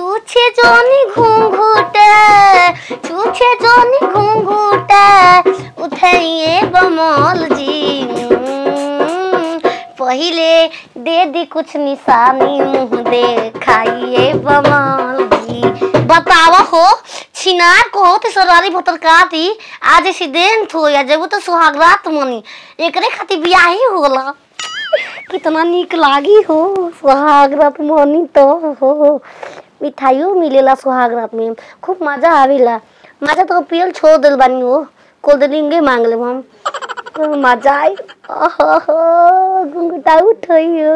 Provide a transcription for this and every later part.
छूछे जोनी घूंघूटे छूछे जोनी घूंघूटे उठाइए बमोल जी हम्म, पहिले दे दी कुछ निशानी मुंह दे खाइए बमोल जी बतावा हो छिनार को हो तो सरवारी भोतर काटी आज एक्सीडेंट हो या जब तो सुहागरात मनी एकरे खातिर बियाह ही होला कितना निक लागी हो सुहाग रात मनी तो हो मिठाइयो मिलेला सुहाग रात में खूब मजा आवेला मजा तो पियल छोड़ दिल बानी हो कोल्ड ड्रिंक मांग ले हम खूब मजा आई ओहो घुंघटा उठइयो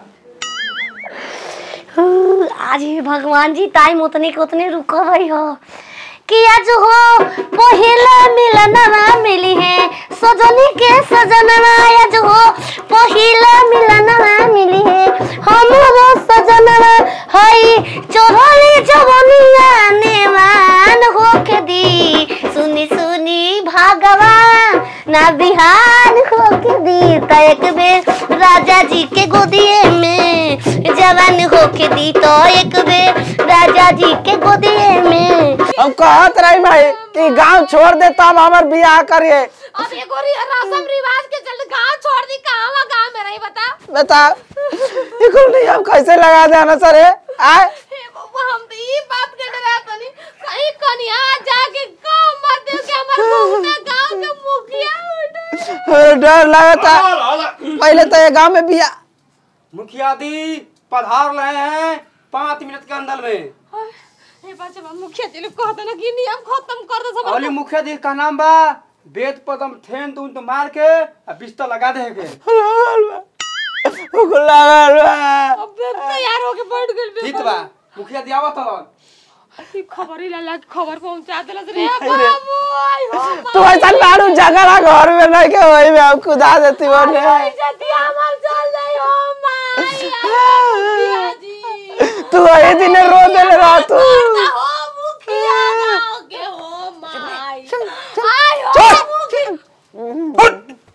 हूँ, आज ही भगवान जी टाइम उतने के उतने रुक रही हो कि आज हो पहला मिलनवा मिली है सजनी के सजनवा आज हो पहला मिलनवा मिली है हमरो सजनवा हई चोरली जवनिया नेवान होके दी सुनी सुनी भगवान ना बिहान होके दी त एक बेर राजा जी के गोदिए में जवान होके दी तो एक बेर राजा जी के गोदिए में हम कहत रही भाई कि गांव छोड़ दे तब हमार बियाह करिए अब एगो रि- रस्म रिवाज के चलते गांव छोड़ दी कहाँ गांव में रही बता बता इकुल नहीं हम कैसे लगा दे ना सर आए हे बबुआ हम तो ई बात के डरा तनी कहीं कनिया जाके गांव मत दे के हमर बहुना गांव के मुखिया उठे हमें डर लगा था पहले तो ये गांव में बियाह मुखिया दी पधार रहे हैं पाँच मिनट के अंदर में हे बच्चा मुखिया जी लोग कहते ना कि नियम खत्म कर दे सब अली मुखिया दी का नाम बा वेद पदम थेन तून तो मार के आ बिस्तर लगा दे के लगल बा उकुल लगल बा अब तैयार होके बैठ गेल बे ठीक बा मुखिया दी आवत हलन ई खबर ही लाला खबर पहुंचा देलस रे बाबू आई हो तू ऐसा लाड़ू झगड़ा घर में नहीं के वही में हम खुदा देती बने माई जति हमर चल जाई हो माई मुखिया जी तू वही दिन रो देले रह तू ना हो मुखिया गांव के हो माई आई हो मुखिया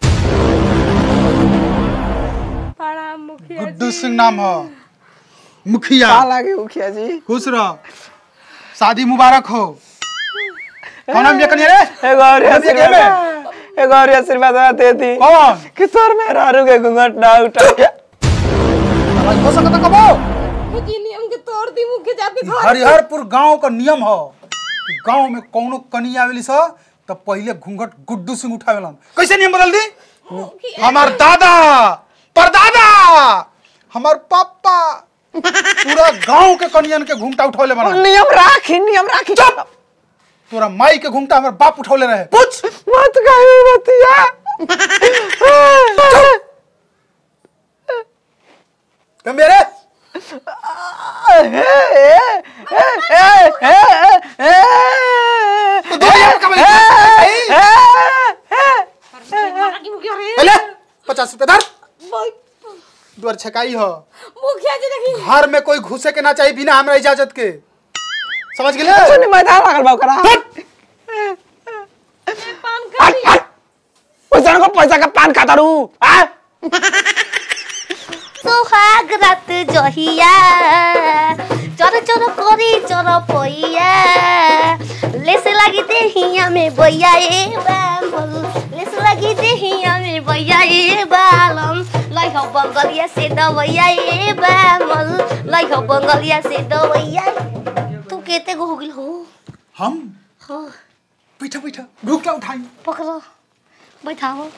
बड़ा मुखिया गुड्डू सिंह नाम हो मुखिया का लागे मुखिया जी खुश रहो शादी मुबारक हो कौन नाम ये कनिया रे एगो और कौन सी गेम है? आशीर्वाद एगो और आशीर्वाद दे दी कौन कि तोर में रारू के घूंघट ना उठा आवाज हो सकता कबो कुछ ही नियम के तोड़ दी मुखिया जी आपके घर हरिहरपुर गांव का नियम हो कि गांव में कौनो कनी आवेली स तो पहले घूंघट गुड्डू सिंह उठावेलन कैसे नियम बदल दी हमार दादा परदादा हमार पापा पूरा गांव के कनियन के घूंघटा उठौले बना नियम राखी नियम राखी चुप तोरा माई के घूंघटा हमार बाप उठौले रहे पूछ मत कही बतिया कम मेरे तो दो हजार का भाई पहले पचास रुपए धर द्वार छकाई हो मुखिया जी देखी घर में कोई घुसे के ना चाहिए बिना हमरा इजाजत के समझ गेले सुनी मैदान लागल बा ओकरा पान खा पैसा को पैसा का पान खाता रू आ सोहाग रात जहिया चर चर करी चर पैया लेस लागी देहिया में बैया ए बामल लेस लागी देहिया में बैया ए बालम लै हो बंगलिया से दवैया ए बामल लै हो बंगलिया से दवैया तू केते गो हो गेल हो हम हो बैठा बैठा रुक उठाई पकड़ो बैठाओ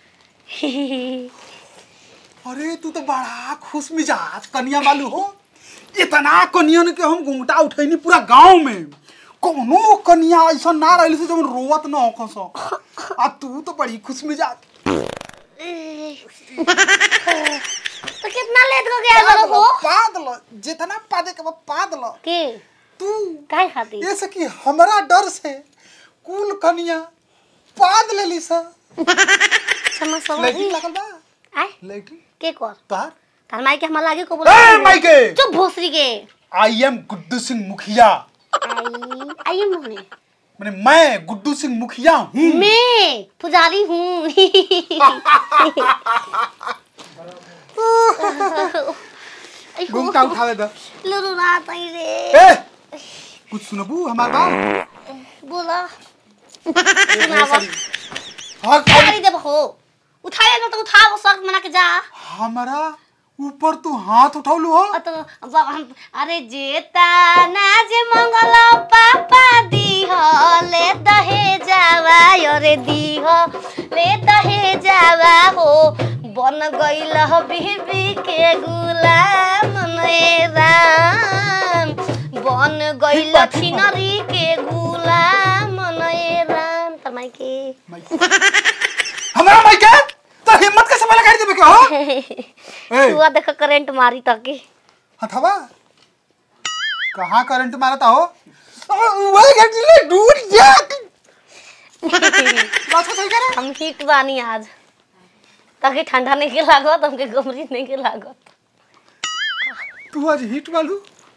अरे तू तो बड़ा खुश मिजाज कनिया वालू हो इतना कनियन के हम घूंघटा उठैनी पूरा गांव में कोनो कनिया ऐसा ना रही से जब रोवत ना हो सो आ तू तो बड़ी खुश मिजाज तो कितना लेट हो गया करो हो पादल जितना पादे के बाद पादल के तू काय खाती ये से कि हमरा डर से कुल कनिया पाद लेली सा समझ समझ लाइटिंग लागल बा आय लाइटिंग के कर तार तार माई के हमरा लागे को ए बोला माइके चुप भोसरी के आई एम गुड्डू सिंह मुखिया आई आई मोने मैंने मैं गुड्डू सिंह मुखिया हूँ मैं पुजारी हूँ आई हो। घूमटा उठावे द लुरु रात आई रे ए कुछ सुनबू हमार बात बोला सुनावा हाँ गाड़ी दे हो उठाए न तो उठाओ सख्त मना के जा हमारा ऊपर तू हाथ उठौलू हो अ तो अब हम अरे जेता ना जे मंगल पापा दी हो ले दहे जावा अरे दी हो ले दहे जावा हो बन गइल हो बीबी के गुलाम ने राम बन गइल छिनरी के गुलाम ने राम तमाई के हमारा भाई के तो हिम्मत कैसे वाला गाड़ी देबे के हो ए हुआ देखो करंट मारी तके हथवा कहाँ करंट मारता हो वही गाड़ी ले दूर जा बात सही करे हम हिट बानी आज ताकि ठंडा नहीं के लागत हमके गमरी नहीं के लागत तू आज हिट वालू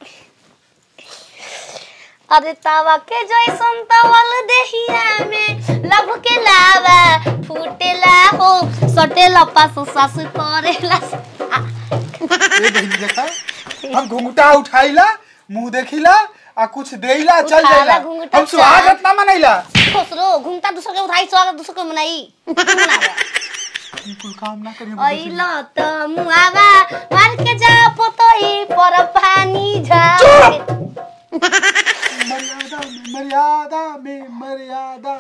अरे तावा के जैसन तवल देहिया में लब के लावा फूटेला हो सटेला पास सास करेला ए बहिनी देखा हम घुंघटा उठाइला मुंह देखिला आ कुछ देइला चल उठाला जाइला घुंघटा हम स्वागत ना मनैला खुसरो घूमता दूसर के उठाई स्वागत दूसर के मनाई तू मनावा। कुल काम ना करिए अइलो त मुआवा मार के जा पोतई पर पानी झा मर्यादा में मर्यादा में मर्यादा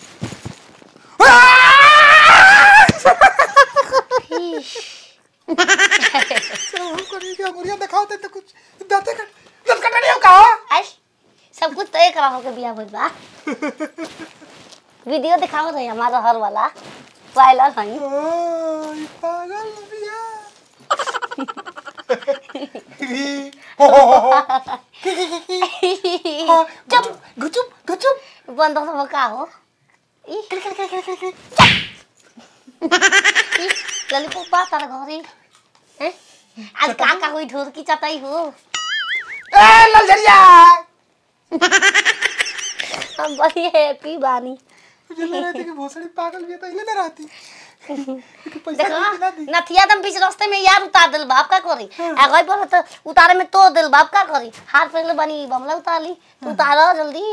चलो हम करेंगे मुरिया दिखाओ दे तो कुछ दाते कट दस कटा नहीं हो कहा आई सब कुछ तय करा होके बिया भइल बा वीडियो दिखाओ रही हमारा हर वाला ट्रायलर हई ओए पागल बिया हो हो हो हो चुप गचुप गचुप बंद हो का हो ई लॉलीपॉप बा तारा घरे हैं आज का का हुई ढोर की चटाई हो ए ललझरिया हम बड़ी हैप्पी बानी मुझे लग रहा था कि भोसड़ी पागल भी है तो इले ना रहती पैसा देखो नहीं ना दी नथिया दम बीच रास्ते में यार उतार दिल बाप का करी आ गई पर तो उतारे में तो दिल बाप का करी हाथ पहले बनी बमला उतार ली तू उतारो जल्दी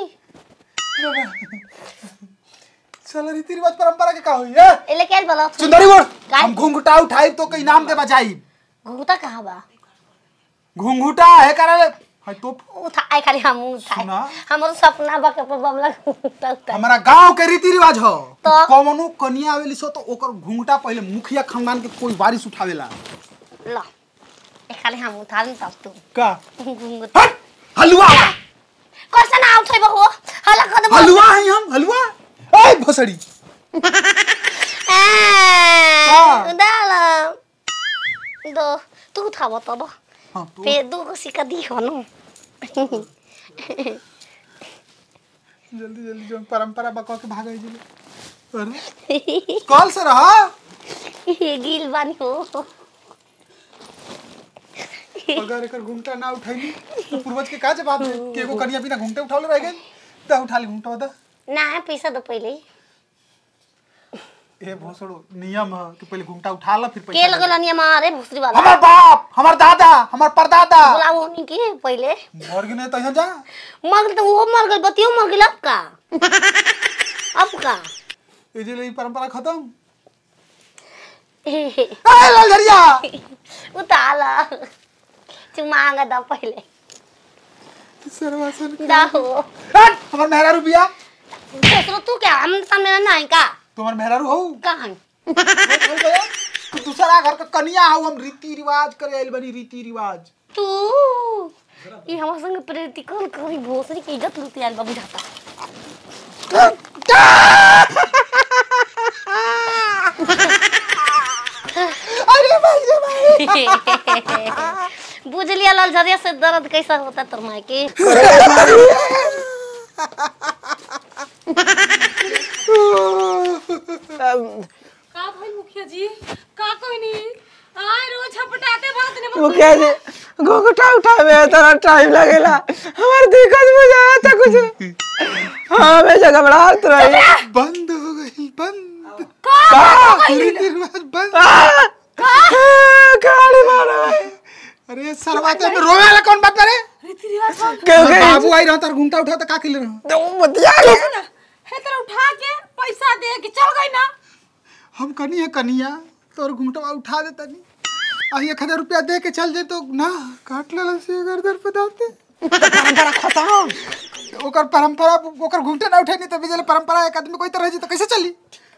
चलो रीति रिवाज परंपरा के का हुई है एले क्या बोला सुंदरी बोल काय? हम घुंघटा उठाई तो कई नाम दे बजाई घूमता कहाँ बा घुंघटा है करे है तो उठा आई खाली हम उठाए सुना? हमारो सपना बा के ऊपर बमला घूमता उतार हमारा गांव के रीति रिवाज हो तो? कौनो कनिया आवेली सो तो ओकर घुंघटा पहले मुखिया खानदान के कोई वारिस उठावेला ला ए खाली हम उतार नहीं तब तू का घूमता हट हलवा कैसे ना उठे बहो हला कर दे हलवा है हम हलवा ए भोसड़ी डाल दो तू उठा बता दो हां तो फिर दू को सिक्का दी हो ना जल्दी जल्दी जो परंपरा बका के भागे जिले अरे कॉल से रहा गिल बानी हो अगर एकर घुंघटा ना उठैली तो पूर्वज के का जवाब दे कि एगो कनिया बिना घुंघटे उठावले रह गई त उठा ली घुंघटा दा ना पैसा दो पहले ए भोसड़ो नियम है कि पहले घुंघटा उठा ला फिर के पैसा लगल नहीं हमारे भूसरी वाला हमार बाप हमार दादा हमार परदादा बुलाओ नहीं के पहले मर गए तो यहाँ जा मर गई तो वो मर गई बतियो मर गई अब का अब का ये जे ले परंपरा खत्म ए, ए लालझरिया उताला चुमांगा दो पहले सरवासन दा हो हट हमार मेहरा रुपिया दूसरो तू क्या हम सामने ना है का तुम्हार मेहरारू हो कहाँ तू दूसरा घर का कनिया हो हम रीति रिवाज करे आइल बनी रीति रिवाज तू ये हमारे संग प्रैक्टिकल करी भोसरी की इज्जत लूटी आल बाबू जाता अरे भाई रे भाई बुझ लिया लाल झरिया से दर्द कैसा होता तोर माई के का भाई मुखिया जी का कोई नहीं आए रोज छपटाते बात ने मुखिया जी घुंघटा उठावे में इतना टाइम लगेला हमार दिक्कत बुझा था कुछ हाँ मैं जगह घबराहट रही बंद हो गई बंद का रीति रिवाज बंद आ! गाड़ी मारा भाई अरे सरवा के में रोवे वाला कौन बात करे रीति रिवाज हो क्यों गई बाबू आई रहा तार घूमता उठा तो का के ले रहा तो बतिया के सुन हे तरह उठा के पैसा दे के चल गई ना हम कनी है कनिया तोर घूमटवा उठा देता नहीं आ एक हजार रुपया दे के चल जाए तो ना काट ले से गर्दन पे दाते परंपरा खत्म ओकर परंपरा ओकर घूमटे ना उठे नहीं तो बिजल परंपरा एक आदमी कोई तरह जी तो कैसे चली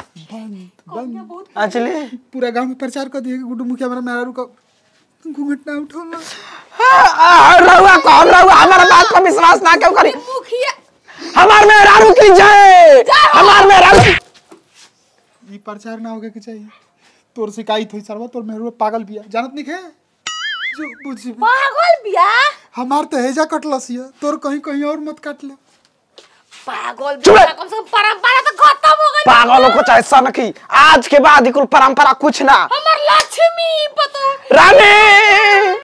अंजलि पूरा गांव में प्रचार कर दिए कि गुड्डू मुखिया मेरा मेरा रुका घूंघट ना उठो ना हाँ, रहुआ कौन रहुआ हमारा बात पर विश्वास ना क्यों करी मुखिया हमार में रारू की जय हमार में रारू ये प्रचार ना होगे कि चाहिए तोर शिकायत हुई सरवा तोर मेहरू पागल बिया जानत नहीं है जो बुझी पागल बिया हमार तो हेजा कटलस है तोर कहीं कहीं और मत काट ले पागल चुप बिया रह। कम से कम परंपरा तो खत्म हो गई पागलों को चाहे सनकी आज के बाद ही कुल परंपरा कुछ ना हमर लक्ष्मी पता रानी